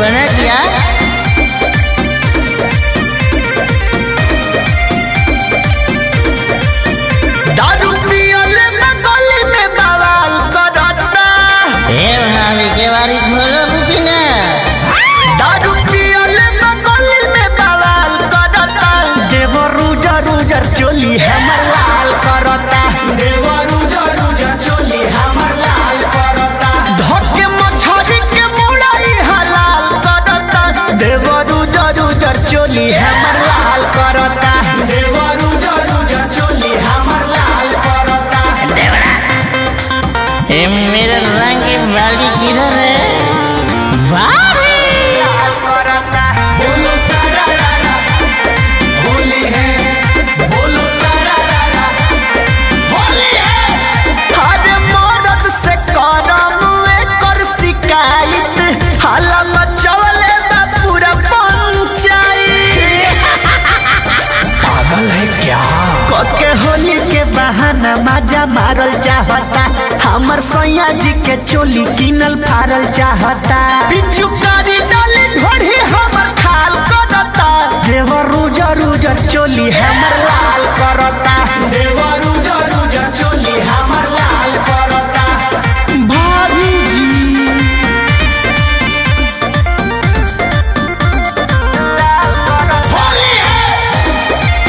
बना दिया दारू पियले में गली में बवाल करता ए भाभी के बारी खोलो बुकिना दारू पियले में गली में बवाल करता देवर रुजर रुजर चोली हमर लाल करता देवर रुजर रुजर चोली हमर लाल करता धके मछरी के मुड़ाई हलाल करता देवर रुजर रुजर चोली हमर लाल करता देवर रुजर रुजर चोली हमर लाल करता ए मेरा रंग की बाल्टी किधर है भाभी बोलो सारा रारा होली है बोलो सारा रारा होली है हर मर्द से करम कर शिकायत हाला मचवले बा पूरा पंचायत पागल है क्या के होली के बहाना मजा मारल चाहता हमर सैया जी के चोली किनल फारल चाहता पिछु कारी डाली ढोढ़ी हमर खाल करता देवर रुजर रुजर चोली हमर लाल करता देवर रुजर रुजर चोली हमर लाल करता भाभी जी होली है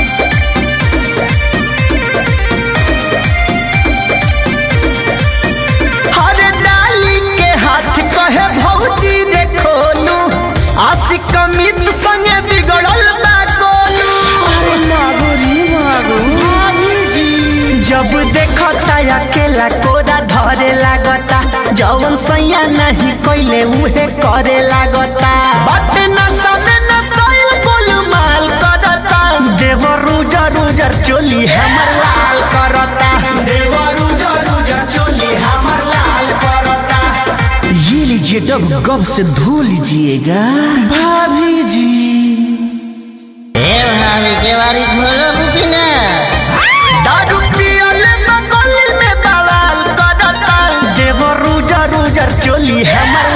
हर डाली के हाथ कहे भौजी रे खोलू आशिक मित संगे बिगड़ल बा गोलू अरे मागो रे मागो भाभी जी जब देखता अकेला कोरा धरे लागता जवन सैया नहीं कोइले उहे करे लागता बट न सबे न सैल गोलू माल करता देवर रुजर रुजर चोली हमर लाल करता देवर रुजर रुजर चोली हमर लाल करता ये लीजिए डब गब से धो लीजिएगा भाभी जी ए भाभी के बारी खोलो बुकिना दारू पियले में गली में बवाल करता देवर रुजर रुजर चोली हमर